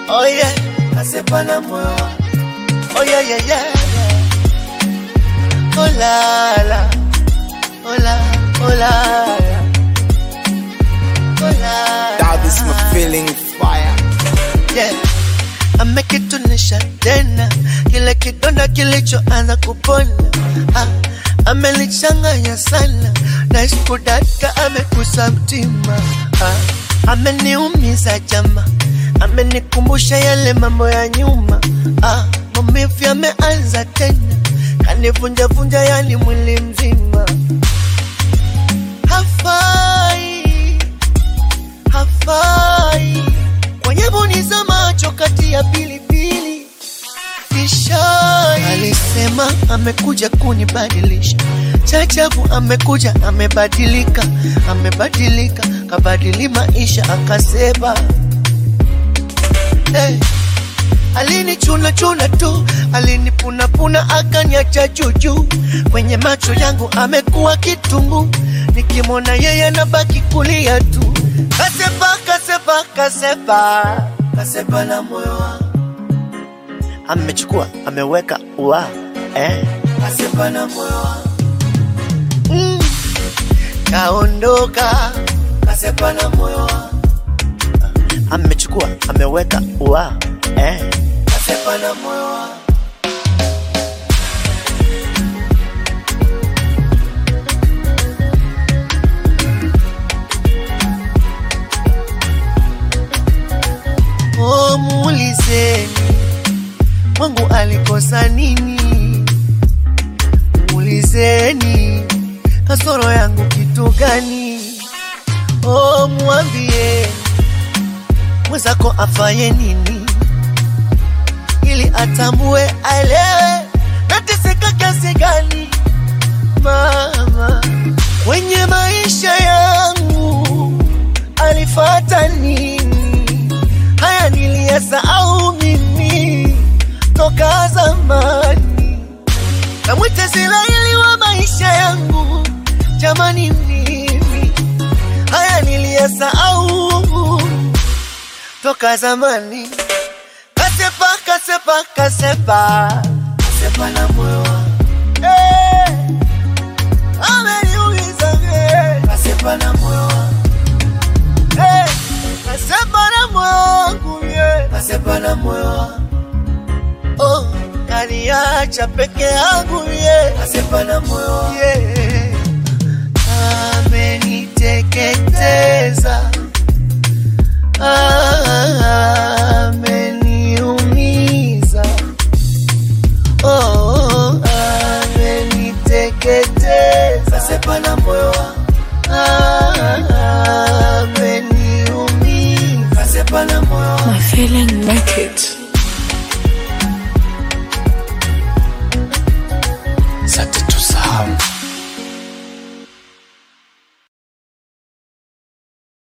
Oh yeah, kasepa na moyo wangu. Oh yeah, yeah, yeah, yeah. Oh la la, oh la, oh la, oh la. That is my feeling fire. yeah. Amekitunisha tena kile kidonda kilichoanza kupona ah, amelichanganya sana na iskudaka amekusa mtima ah, ameniumiza jama, amenikumbusha yale mambo ya nyuma ah, maumivu yameanza tena, kanivunjavunja yani mwili mzima, hafai hafai kwenye boni za macho kati ya pilipili Kishai alisema amekuja kunibadilisha, chachabu amekuja amebadilika, amebadilika kabadili maisha akasema hey. Alinichuna chuna tu, alinipunapuna akaniacha juju. Kwenye macho yangu amekuwa kitungu, nikimwona yeye nabaki kulia tu. Kasepa, kasepa, kasepa, kasepa na moyo wangu amechukua ameweka ua eh? Kasepa na moyo wangu mm. Kaondoka kasepa na moyo wangu amechukua ameweka ua eh? Kasepa na moyo wangu Oh, muulizeni Mungu alikosa nini? Muulizeni kasoro yangu kitu gani? Oh, mwambie mwenzako afaye nini, ili atambue, aelewe nateseka kiasi gani. Mama kwenye maisha yangu alifata nini? Haya niliyasahau mimi toka zamani. Namwita Israeli wa maisha yangu, jamani, mimi haya niliyasahau toka zamani. Kasepa, kasepa, kasepa, kasepa na moyo wangu eh, ameniuliza eh, kasepa na moyo wangu eh, kasepa na moyo wangu yeah, kasepa na moyo wangu oh, kaniacha peke yangu yeah. Kasepa na moyo wangu yeah. Ameniteketeza, ameniumiza, oh, ameniteketeza. Kasepa na moyo wangu ameniumiza, kasepa na moyo wangu My feeling naked.